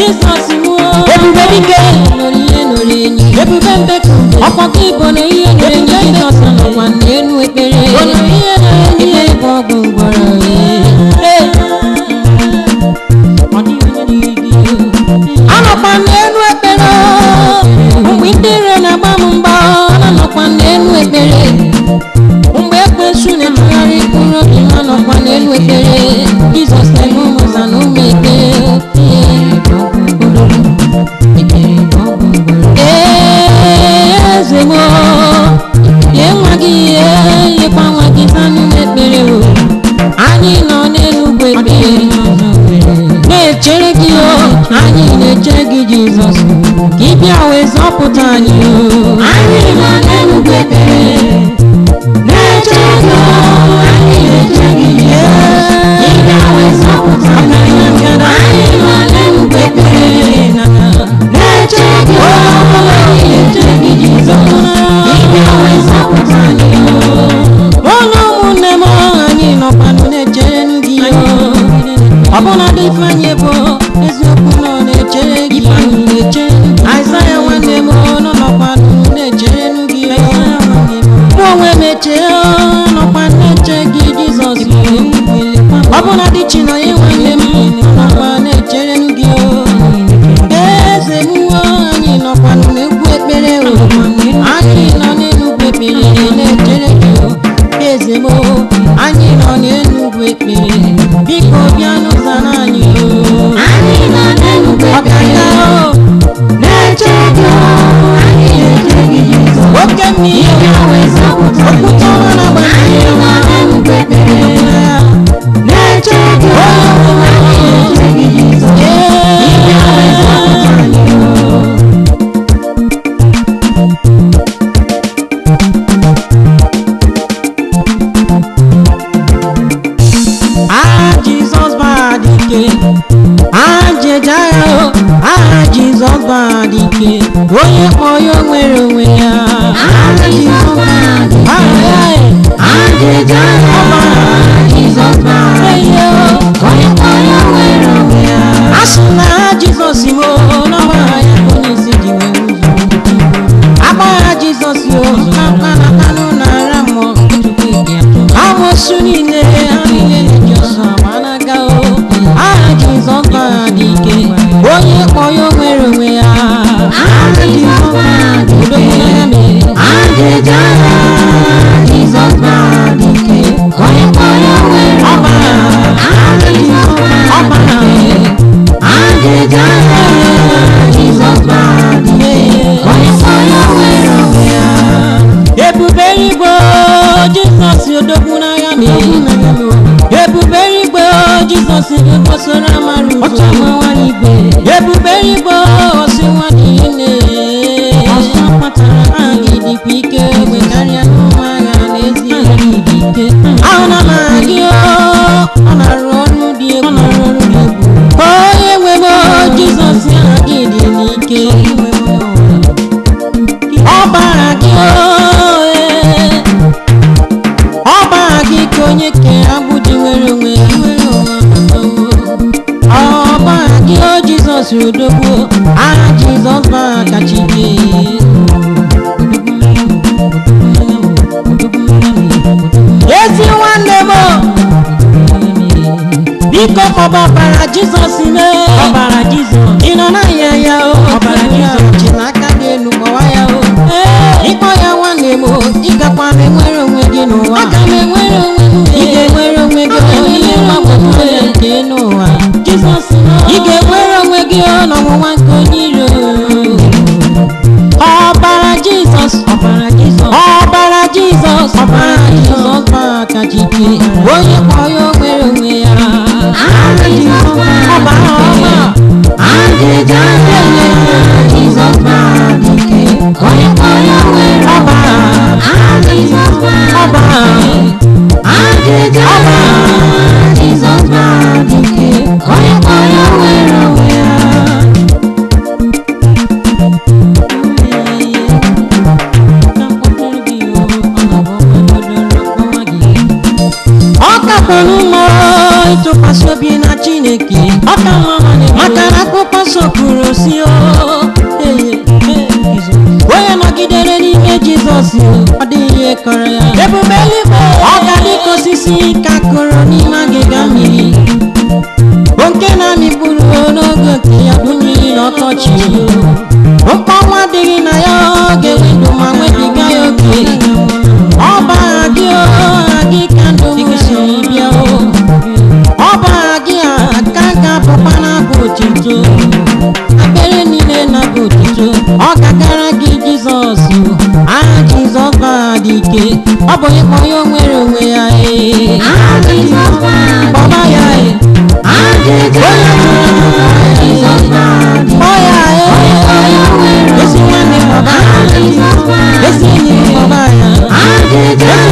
Jizọs mụọ Ebube dike. nụrụ ihe nụrụ enyi ebube mbekumbe ọkwa gị bụ na ihe nụrụ enyi Jizọs nọkwa n'elu ekpere ekpere bụ ọgwụ ngwọrọ anọkwa n'elu ekpere mgbe ndị ire na-agba m mgba ọ nọkwa n'elu ekpere mgbe ekwensu na-etụgharị mkpụrụ obi ha nọkwa n'elu ekpere jizọs na-eme ụmụza na ụmụ ekpere Ee, eze m lie nwa gị ihe lekwa nwa gị zanụ ekpere o anyị nọ n'elu ugwu ekpere na-echere gị o anyị na-echere gị jizọs ka ị bịa wee zọpụta anyị o anyị nọ n'elu ugwu ekpere na-echere gị o anyị na-echere gị jizọs ka ị bịa wee zọpụta anyị o anyị nọ n'elu ugwu ekpere na-echere gị o anyị na-echere gị jizọs ka ị bịa wee zọpụta anyị o ụlọ ụmụnne m anyị nọkwanụ na-echere gị o ọbụla dị ifeanyị bụ eziokwu nọ na-echere gị aịzaya nwanne m nọ nọkwanụ na-echere gị mụ onwe m eche nọkwa na-eche gị jizọs ọbụla dị chinonye nwanne m nọkwa na-echere gị o eze mụọ anyị nọkwanụ n'egwu ekpere o anyị nọ n'enugwu ekpere na-echere gị o eze m o, anyị nọ n'enugwu ekpere biko bịa n'ụzọ anyị o ọbịa o na-echere gị o anyị na-echere gị Jizọs oke mmiri okwute ọma na-agba na-echere gị o anyị na-echere gị Jizọs aha jizọs bara dike aha jeja ya o aha jizọs bara dike onye kpọ ya o nwere onwe ya aha jizọs bara dike aha ya e aha jeja ya o jizọs bara dike onye kpọ ya o nwere onwe ya a sị na aha jizọs imo n'ọba ya ka onye isi ji wee ụzọ agba ya jizọs yo mkpakpa na kanụ na-ara mmụọ amosu niile ha niile na-eji ọsọ ma na-aga o aha jizọs bara dị ike onye kpọ ya o nwere onwe ya aha jizọs bara dị ike ya mere onye kpọ ya o nwere ọbara ọbara ebube igbo jizọs odogwu n'agha m ebube igbo jizọs gosoro amara ụzọ mawara igwe ebube igbo osi nwa dị nne ọsọ kpatara aha gị dịkwa ike egbe karịa n'ụmụ agha n'ezie ahụ na amara gị o, ọ na-arụ ọrụ dị egwu onye nwe m o, jizọs aha gị dị n'ike ọbara gị oe ọbara gị ka onye kere agbụ ji nwere onwe ya ọbara gị o jizọs odogwu aha jizọs bara kacha ike ezi nwanne m biko kpọba ọbara jizọs mee ọbara jizọs ị nọ n'ahịa ya o ọbara jizọs ji n'aka gị elu kpọwa ya o ịkpọ ya nwanne m o ị gakwa m enwere onwe gị n'ụwa aga m enwere onwe m ị ga-enwere onwe gị ihe mgbagwoju ya nke n'ụwa jizọs ị ga-enwere onwe gị n'ọnwụnwa nke onye iro ọbara jizọs ọbara jizọs ọbara jizọs ọbara jizọs bara kacha ike onye kpọ ya o nwere onwe ya ọbara ọma ọbara ọbara ọ kakwanụ mma ịtụkwasị obi na chineke maka na akwụkwọ nsọ kwuru osisi ka kụrụ n'ime agịga mmiri bụ nke na-amịkpụrụ n'oge nke ya bụ mmiri n'ọkọchị mkpọnwa adịghị na ya ọ ga-enwe ndụ ma nwebiga ya oke ọ bụ aha gị o, aha gị ka ndụ m siri bịa o ọ bụ aha gị a ka ga-abụkwa na-abụ otito akpere niile na-abụ otito ọ gagara gị jizọs aha jizọs bụ aha dị ike ọ bụ ịkpọ ya o nwere onwe ya ee Aha Jizọs bụ aha dị kpọba ya ee Aha Jizọs Jizọs bụ aha dị kpọ ya ee ezi nwanne kpọba ya Aha Jizọs bụ aha ezi enyi kpọba ya Aha Jizọs